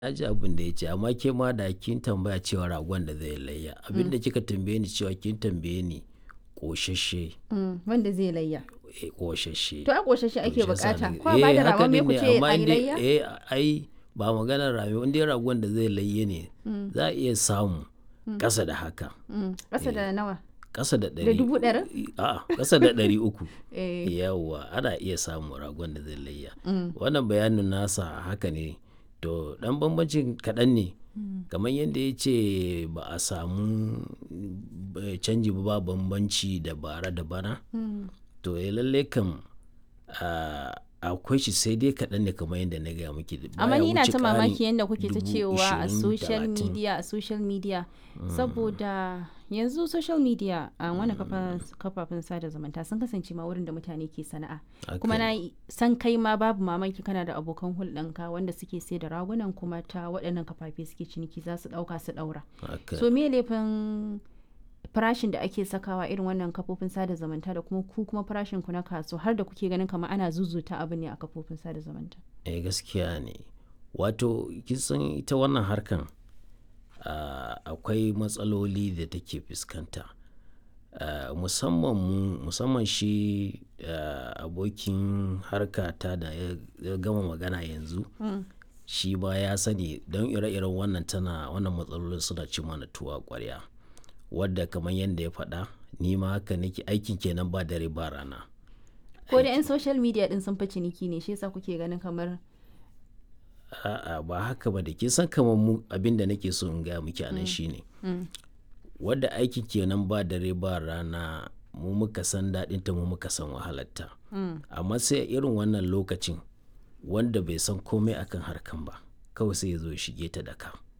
Na ji abin da ya ce amma ke ma da kin tambaya cewa ragon da zai layya. Abin da kika tambaye ni cewa kin tambaye ni ƙoshashe. Mm, wanda zai layya. Eh ƙoshashe. To ai ƙoshashe ake To shi yasa bukata. na- Ko a bada eh, haka ragon me din ku ne, ce amma a yi dai- layya? Eh ai ba maganar rami in dai ragon da zai layye ne za a iya samu ƙasa da haka. Mm, Ƙasa da nawa? Ƙasa da Da ɗari. dubu ɗarin? A'a ƙasa da ɗari uku. Eh. Yawwa ana iya samun ragon da zai layya. Wannan bayanin nasa haka ne. To ɗan bambancin kaɗan ne. Kamar yadda ya ce ba a samu eh, canji ba ba bambanci da bara da bana. To eh lallai kam ah, akwai shi sai dai kaɗan ne kamar yadda na gaya miki. amma baya ni na wuce ta ƙarin mamaki yadda kuke ta dubu cewa a ishirin, social talatin. media a social media saboda yanzu social media a wani kafafen sada zumunta sun kasance ma wurin da mutane ke sana'a kuma Haka na yi- san kai ma babu mamaki kana da abokan hulɗanka wanda suke sai da ragunan kuma ta waɗannan kafafe suke ciniki za su ɗauka su ɗaura Haka. so me laifin farashin da ake sakawa irin wannan kafofin sada zumunta da kuma ku kuma farashin ku na kaso har da kuke ganin kamar ana zuzuta abu ne a kafofin sada zumunta eh gaskiya ne wato kisan ita wannan harkan ah, akwai matsaloli da take fuskanta Ah, musamman mu musamman shi ah, abokin harkata da ya ya gama magana yanzu shi ba ya sani don ire-iren wannan tana wannan matsalolin suna ci mana tuwa ƙwarya wadda kamar yadda ya faɗa ni ma haka nake aikin kenan ba dare ba rana ko da 'yan social media din sun fi ciniki ne shi yasa kuke ganin kamar A'a ba haka ba da ke san kamar mu abin da nake so in gaya miki anan shine wadda aikin kenan ba dare ba rana mu muka san daɗinta mu muka san wahalarta amma sai a irin wannan lokacin wanda bai san komai akan harkan ba kawai sai ya zo ya shige ta da ka